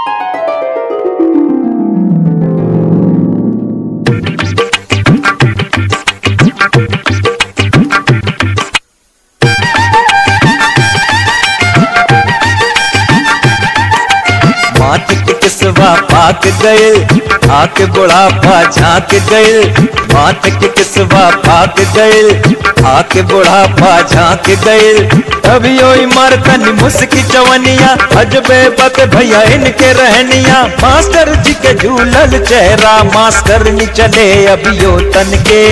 माथ के किसवा पाक गए आके बुढ़ापा झांक गए माथ के किसवा पाक गए आके बुढ़ापा झांक गए अभी ओई मरतन मुस्की चवनिया अजबे बक भैया इनके रहनिया मास्टर जी के झूलल चेहरा मास्टर नी चले अभियो तन के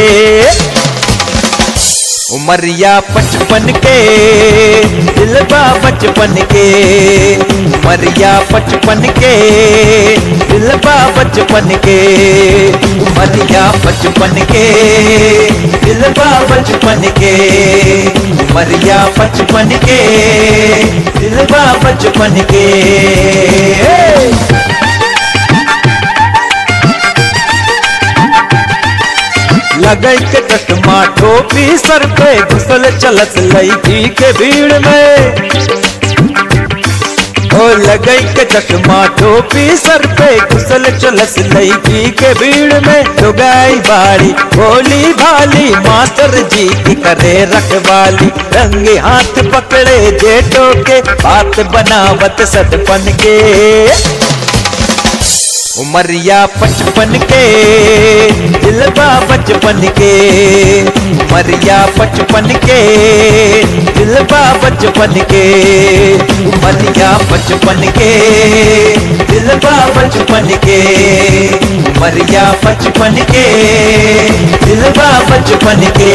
उमरिया पचपन के दिलबा बचपन के उमरिया पचपन के दिलबा बचपन के उमरिया बचपन के दिलबा बचपन के उमरिया बचपन के दिलबा बचपन के लगई के चश्मा टोपी सर पे घुसल चलत लईकी के भीड़ में ओ लगई के चश्मा टोपी सर पे घुसल चलत लईकी के भीड़ में लुगाई बाड़ी भोली भाली मास्टर जी की करे रखवाली रंगे हाथ पकड़े जेठो के बात बनावत सदपन के उमरिया पचपन के दिलबा बचपन के उमरिया पचपन के दिलबा बचपन के उमरिया बचपन के दिलबा बचपन के उमरिया बचपन के दिलबा बचपन के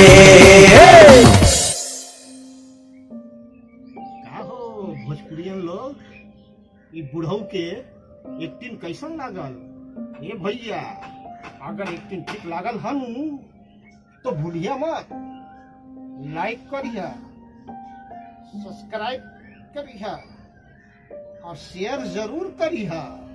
का हो भोजपुरियन लोग ई बुढ़ऊ के एक्टिंग कैसन लागल ए भैया अगर एक्टिंग ठीक लागल हनु तो भूलिया मत लाइक करिया सब्सक्राइब करिया और शेयर जरूर करिया